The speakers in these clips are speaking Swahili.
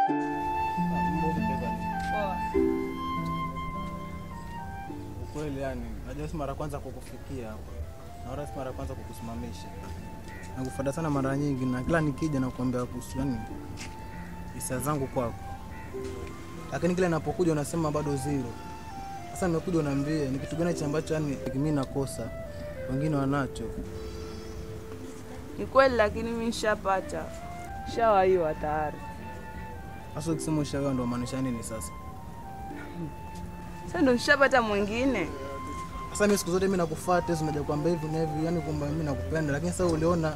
Ukweli yani, najua si mara kwanza kukufikia hapa. Na wala si mara kwanza kukusimamisha. Nakufuata sana mara nyingi na kila nikija nakuambia kuhusu yani hisia zangu kwako. Lakini kila ninapokuja unasema bado zero. Sasa nimekuja unaambia ni kitu gani cha ambacho yani mimi nakosa. Wengine wanacho. Ni kweli, lakini mimi nishapata, shawaiwa tayari. Sasa ukisema ushaga ndo maanisha nini sasa? Sasa ndo nishapata mwingine. Sasa mimi siku zote mimi nakufuata hizo unaja kuambia hivi na hivi, yani kwamba mimi nakupenda, lakini sasa uliona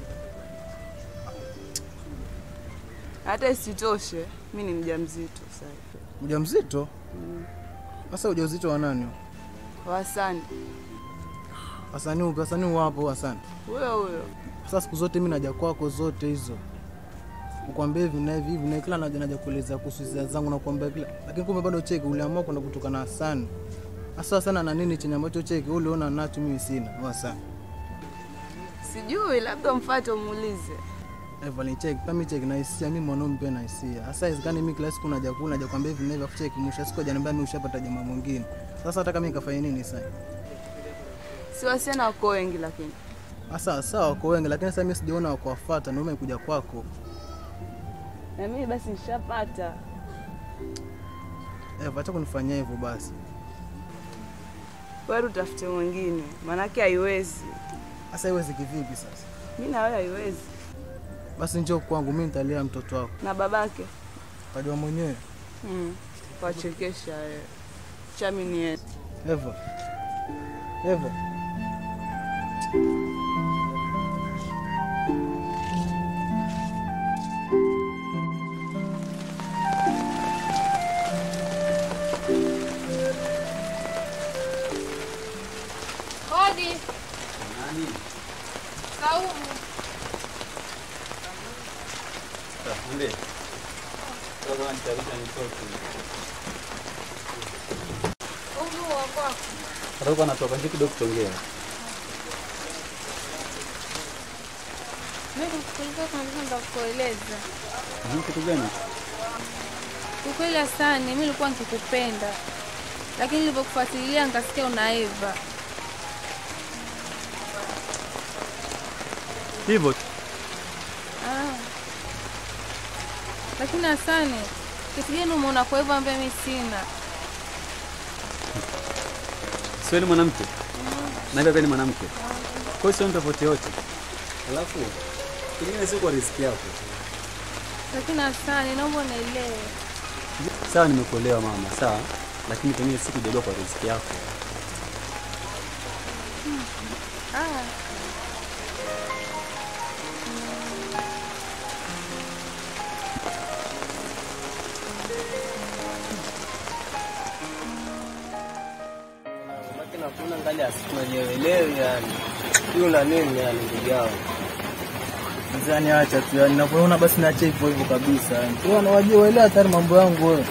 Hata isitoshe, mi ni mjamzito sasa. mjamzito. Sasa ujauzito wa nani? Wasani Hasani upi? Hasani wapo Hasani. huyo huyo, Sasa siku zote mimi naja kwako zote hizo. Ukwambia hivi na hivi hivi na kila naja naja kueleza kuhusu hisia zangu na kuambia kila lakini kumbe bado cheki uliamua kwenda kutoka na Hasani. Sasa sana na nini chenye ambacho cheki ule uliona nacho mimi sina. Wa Hasani. sijui, labda mfate umuulize. Evelyn cheki, kama cheki na hisia mimi mwanaume pia na hisia. Sasa izikani mimi kila siku naja kula naja kwambia hivi na hivi afu cheki mwisho wa siku hajaniambia mimi ushapata jamaa mwingine. Sasa hata kama nikafanya nini sasa? Si wasichana wako wengi, lakini Sasa sawa wako wengi lakini sasa mimi sijaona wako wafuata ndio nimekuja kwako. na mimi basi nishapata. Eva, acha kunifanyia hivyo basi. Wewe utafute mwingine, maanake haiwezi. Sasa iwezi kivipi sasa? Mi na wewe haiwezi, Basi njoo kwangu, mimi nitalea mtoto wako. na babake Kajua mwenyewe. mm. Wachekesha wewe, chami ni yetu. Eva. Eva. Hodi. Saumu. Umu wa kwako. Atakuwa anatoka nje kidogo kuongea. Mimi kulikuwa kuna kitu nataka kukueleza. Mhm, Kitu gani? Ukweli Hasani, mimi nilikuwa nikikupenda, lakini nilipokufuatilia nikasikia una Eva. Hivyo tu. Ah. Lakini Hasani, kitu gani umeona kwa Eva ambaye mimi sina? Sio ni mwanamke. Na hivyo pia ni mwanamke. Kwa hiyo sio tofauti yote. Alafu kingine sio kwa riziki yako. Lakini Hasani, naomba unielewe. Sawa, nimekuelewa mama, sawa, lakini pengine sikujaliwa kwa riziki yako. Ah. Lakini hakuna ngali asituelewelewi yani. Hiyo na nini yani ndugu yangu? Mzani acha tu yani ninapoona basi naacha hivyo hivyo kabisa. Yani. Wewe unawajua waelewa tayari mambo yangu wewe.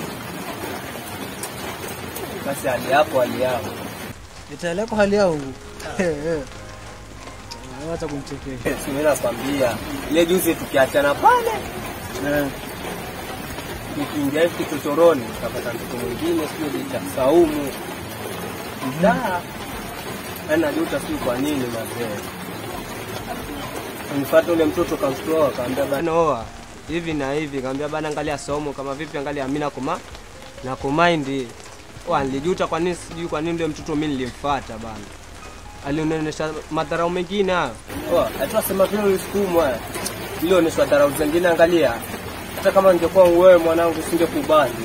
Basi hali yako hali yako. Itaeleko hali yao. Eh eh. Acha kumchekesha. Si mimi nakwambia. Ile juzi tukiachana pale Eh. nikiingia hivi kichochoroni nikapata mtoto mwingine sio cha Saumu. Da. Yaani najuta sio kwa nini mazee. Nifuata ule mtoto kamtoa akaambia bana oa hivi na hivi, kaambia bana, angalia somo kama vipi, angalia mimi nakuma na kumind wa nilijuta kwa nini, sijui kwa nini ule mtoto mimi nilimfuata bana, alionyesha madharau mengine hayo. Poa, hata sema vile ulisukumwa ilionyesha dharau zingine. Angalia, hata kama ningekuwa wewe mwanangu, singekubali.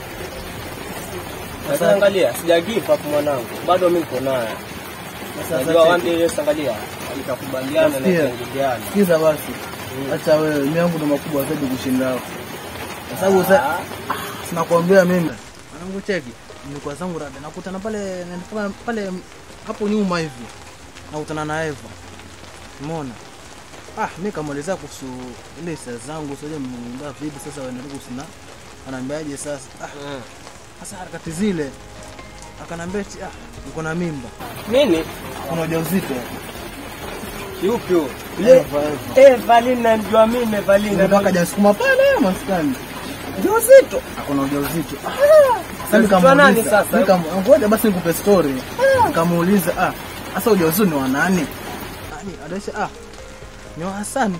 Sasa angalia, sija give up mwanangu, bado mimi niko naye. Najua one day yes, angalia, nitakubaliana na Nasikia. kuingiliana. Sikiza basi. Acha wewe, mimi yangu ndo makubwa zaidi kushinda hapo. Kwa sababu sasa sinakwambia mimi. Mwanangu cheki. Nilikuwa zangu rada nakutana pale nilikuwa pale hapo nyuma hivi. Nakutana na Eva. Umeona? Ah, mimi kamuelezea kuhusu ile hisia zangu, sio mnda vipi sasa waendelee kusina. Anaambiaje sasa? Ah, Eh. sasa harakati zile akanambia eti ah, niko na mimba. Nini? Kuna ujauzito. Yupi huyo? Eva, Eva. Eh, Valina namjua mimi Valina. Ndio akajasukuma pale maskani. Ujauzito. akona ujauzito. Ah, Ujauzito Sasa wa nikamuuliza, nani sasa? nikam- ngoja basi nikupe story. Nikamuuliza, ah, sasa ujauzito ni wa nani? Nani? Adaisha, ah, ni wa Hasani.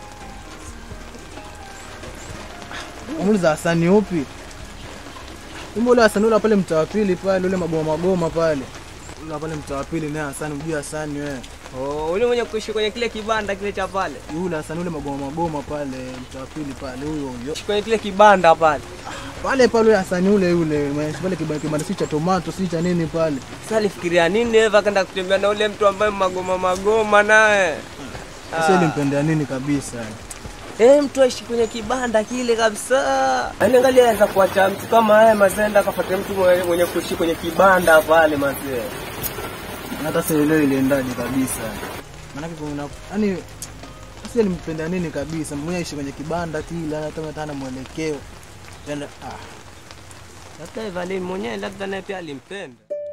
Kamuuliza Hasani upi? Kumbe ule Hasani ule pale mtaa wa pili pale, ule magoma magoma pale. Ule pale mtaa wa pili naye Hasani, mjui Hasani wewe. Oh, ule mwenye kuishi kwenye kile kibanda kile cha pale. Yule Hasani ule magoma magoma pale mtaa wa pili pale, huyo huyo. Kwenye kile kibanda pale. Pale pale ule Hasani ule ule, mwenye pale kibanda kibanda si cha tomato, si cha nini pale. Sasa alifikiria nini Eva akaenda kutembea na ule mtu ambaye magoma magoma naye? Sasa ilimpendea nini kabisa? Eh, mtu aishi kwenye kibanda kile kabisa. Yaani angalia anaweza kuacha mtu kama haya mazenda akafuata mtu mwenye, mwenye kuishi kwenye kibanda pale mazee. Na hata sielewi iliendaje kabisa. Maanake kuna yani sasa ilimpendea nini kabisa? Mwenye aishi kwenye kibanda kile, hata hata hana mwelekeo. Tena ah, Labda Eva ali mwenyewe labda naye pia alimpenda.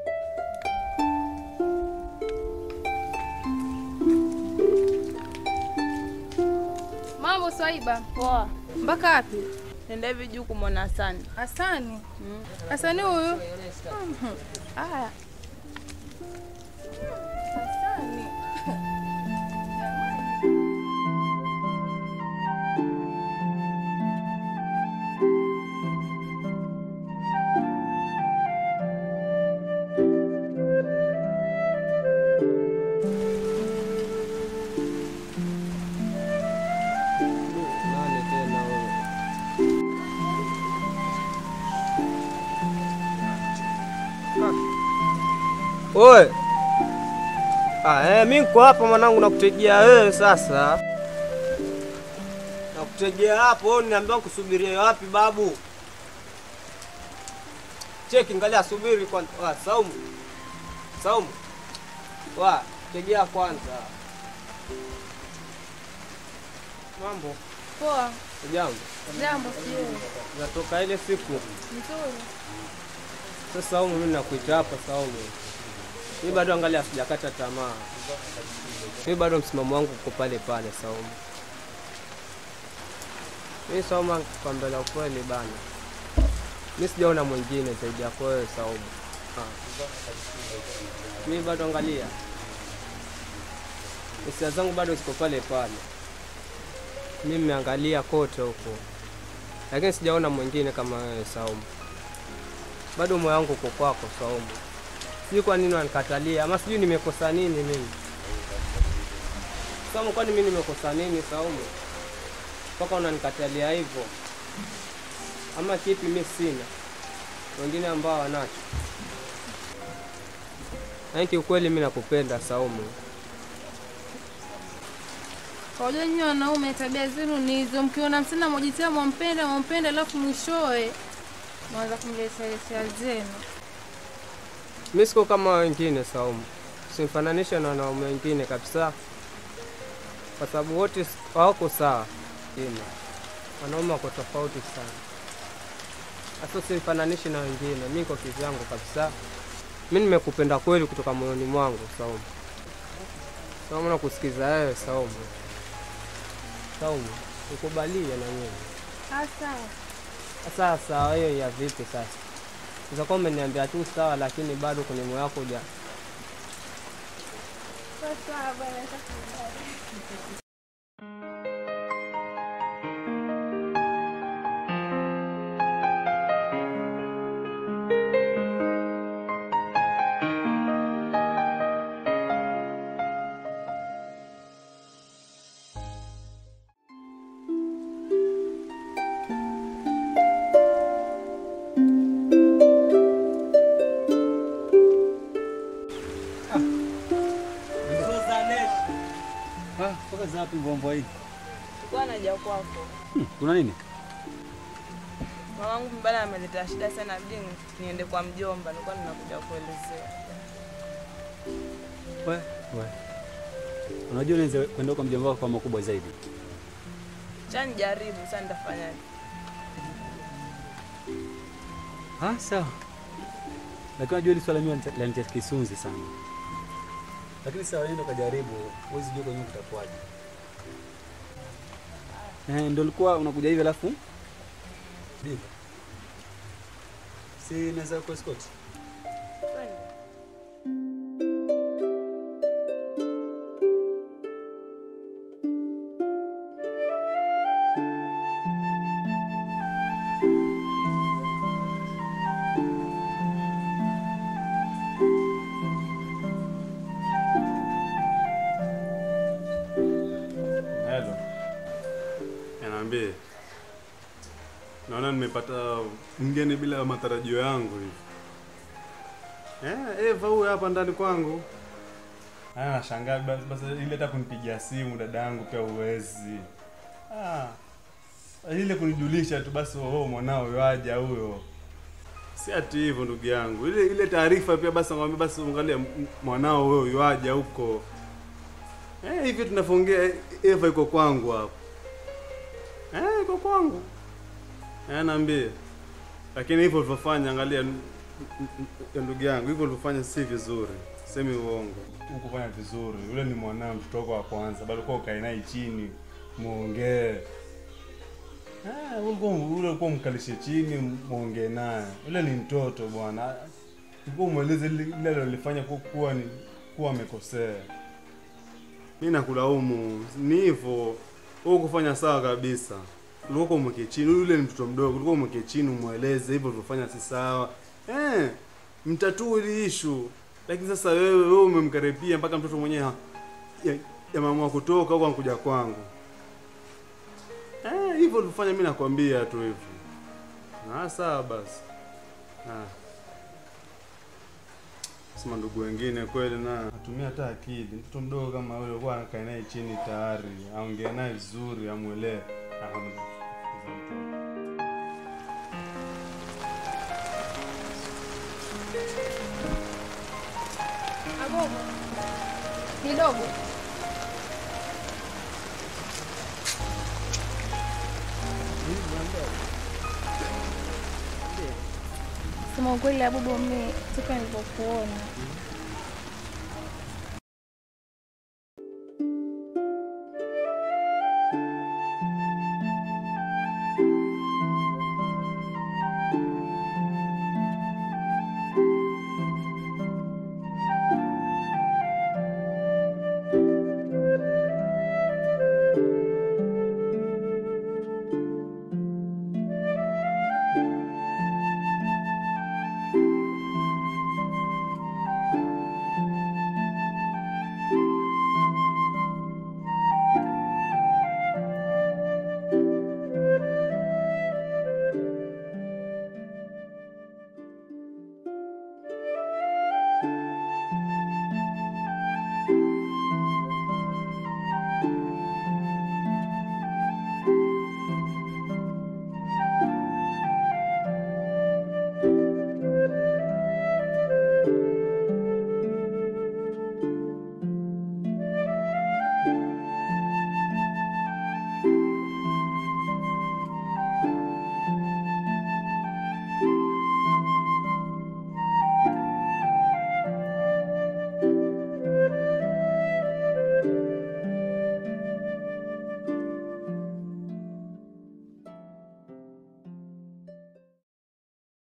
Mambo Swaiba, Poa. mpaka wapi? Nenda hivi juu kumwona Hasani. Hasani. Hasani huyu? Mhm. Haya. Hasani. Nani tena huyo? Ah. Oe. Ah, eh, mimi niko hapa mwanangu nakutegea wewe sasa. Nakutegea hapo, wewe niambia kusubiria wapi babu? Cheki ngalia subiri kwanza. Ah, Saumu. Saumu. Wa, tegea kwanza. Mambo. Poa. Jambo. Jambo sijui. Natoka ile siku. Nzuri. Sasa Saumu, mimi nakuita hapa Saumu. Mimi bado angalia sijakata tamaa. Mimi bado msimamo wangu uko pale pale Saumu. Mimi Saumu, kwa mbele ukweli bana. Mimi sijaona mwingine zaidi yako wewe Saumu. Ah. Mimi bado angalia. Hisia zangu bado ziko pale pale. Mimi nimeangalia kote huko. Lakini sijaona mwingine kama wewe Saumu bado moyo wangu uko kwako Saumu. Sijui kwa nini wanikatalia, ama sijui nimekosa nini mimi. Saumu, kwani mimi nimekosa nini Saumu mpaka unanikatalia hivyo? Ama kipi mimi sina, wengine ambao wanacho? Yaani kiukweli mimi nakupenda Saumu. Wajua nyinyi wanaume tabia zenu ni hizo, mkiona msichana mwajitia mwampenda mwampenda, alafu mwishowe mwanza kumletea letea zenu. Mimi siko kama wengine Saumu, simfananishe na wanaume wengine kabisa, kwa sababu wote s- hawako sawa. Ina wanaume wako tofauti sana, hasa simfananishi na wengine. Mimi kwa kivyangu kabisa, mimi nimekupenda kweli kutoka moyoni mwangu Saumu. Saumu, nakusikiza wewe Saumu. Saumu, nikubalie na wewe Hasa sasa. Sawa, hiyo ya vipi sasa? Utakuwa umeniambia tu sawa, lakini bado kwenye moyo wako huja sasa bwana Ah, toka zapi mbombo hii? Sikuwa naja kwako. Hmm, kuna nini? Mamangu mbana ameleta shida sana bidi niende kwa mjomba, nilikuwa ninakuja kuelezea. We, we. Unajua unaweza kwenda kwa mjomba wako kwa makubwa zaidi. Cha nijaribu sasa nitafanyaje? Ah, sawa. Lakini unajua hili swala mimi lanitia kisunzi sana. Lakini sawa, nenda kajaribu, huwezi jua kwenye kutakuwaje. Eh, ndio ulikuwa unakuja hivi alafu Diva. Si naweza kuescort? Twende. Hello. Niambie. Naona nimepata mgeni bila matarajio yangu hivi. Eh, Eva huyu hapa ndani kwangu. Ah, nashangaa basi basi ile hata kunipigia simu dadangu pia uwezi. Ah. Ile kunijulisha tu basi oh mwanao yaja huyo. Si ati hivyo ndugu yangu. Ile ile taarifa pia basi ngwambia basi angalia mwanao huyo yaja huko. Eh, hivi tunavyoongea Eva iko kwangu hapo. Eh, iko kwangu. Eh, naambie. Lakini hivyo ulivyofanya angalia n- n- n- ndugu yangu, hivyo ulivyofanya si vizuri. Semi uongo. Ukufanya vizuri. Yule ni mwanao mtoto wako wa kwanza, bado kwa ukae naye chini muongee. Eh, ulikuwa ule ulikuwa mkalishe chini muongee naye. Yule ni mtoto bwana. Ulikuwa umweleze lile alilofanya kuwa kuwa ni kuwa amekosea. Mi nakulaumu, ni hivyo. Wewe kufanya sawa kabisa. Ulikuwa umweke chini, yule ni mtoto mdogo, ulikuwa umweke chini umweleze hivyo ulivyofanya si sawa. Eh, mtatue ile issue. Lakini sasa wewe wewe umemkaribia mpaka mtoto mwenyewe ha- ya- yameamua kutoka huko anakuja kwangu. Eh, hivyo ulifanya mimi nakwambia tu hivyo. Na sawa basi. Ah. Sema ndugu wengine kweli na atumia hata akili. Mtoto mdogo kama yule kwa anakaa naye chini tayari, aongee naye vizuri, amuelewe. Agogo. Kidogo. Sema ukweli Abubu, mimi toka nilipokuona